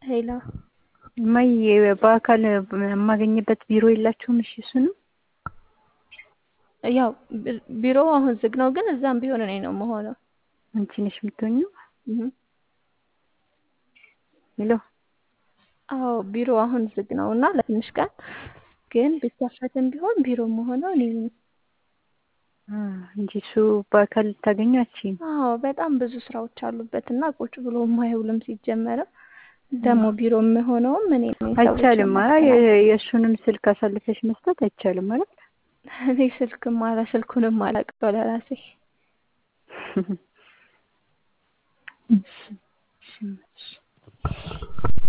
ሄሎ እማዬ በአካል የማገኝበት ቢሮ የላችሁም? እሺ እሱንም ያው ቢሮ አሁን ዝግ ነው፣ ግን እዛም ቢሆን እኔ ነው የምሆነው። አንቺ ነሽ የምትሆኚው? ሄሎ አዎ ቢሮ አሁን ዝግ ነው እና ለትንሽ ቀን ግን ቢከፈትም ቢሆን ቢሮ የምሆነው እኔ ነኝ። እንጂ እሱ በአካል ልታገኘው አትችይም። አዎ በጣም ብዙ ስራዎች አሉበት እና ቁጭ ብሎ የማይውልም ሲጀመርም ደግሞ ቢሮ የምሆነውም እኔ ነኝ። አይቻልም። አይ የእሱንም ስልክ አሳልፈሽ መስጠት አይቻልም ማለት እኔ ስልክም አላ ስልኩንም አላውቀው ለራሴ እሺ